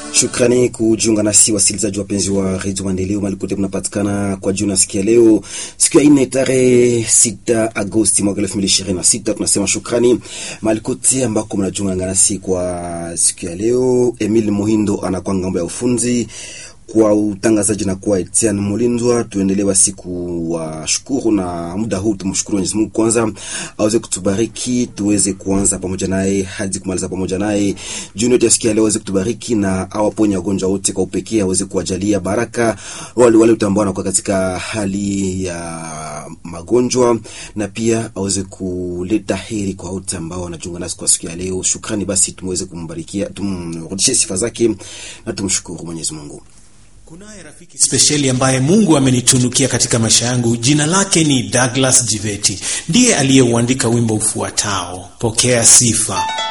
Shukrani kujiunga nasi wasikilizaji wapenzi wa redio Maendeleo malikote mnapatikana kwa juu nasikia leo siku ya ine tarehe 6 Agosti mwaka 2026. Tunasema shukrani malikote ambako mnajiunga nasi kwa siku ya leo. Emil Muhindo anakuwa ngambo ya ufunzi kwa utangazaji na kwa Etienne Mulindwa. Tuendelee basi kuwashukuru na muda huu tumshukuru Mwenyezi Mungu kwanza aweze kutubariki tuweze kuanza pamoja naye hadi kumaliza pamoja naye. Juni yote yasikia leo aweze kutubariki na awaponye wagonjwa wote kwa upekee, aweze kuwajalia baraka wale wale ambao wanakuwa katika hali ya magonjwa, na pia aweze kuleta heri kwa wote ambao wanajiunga nasi kwa siku ya leo. Shukrani basi tumweze kumbarikia, tumrudishie sifa zake na tumshukuru Mwenyezi Mungu. Kunaye rafiki spesheli ambaye Mungu amenitunukia katika maisha yangu. Jina lake ni Douglas Jiveti, ndiye aliyeuandika wimbo ufuatao, pokea sifa.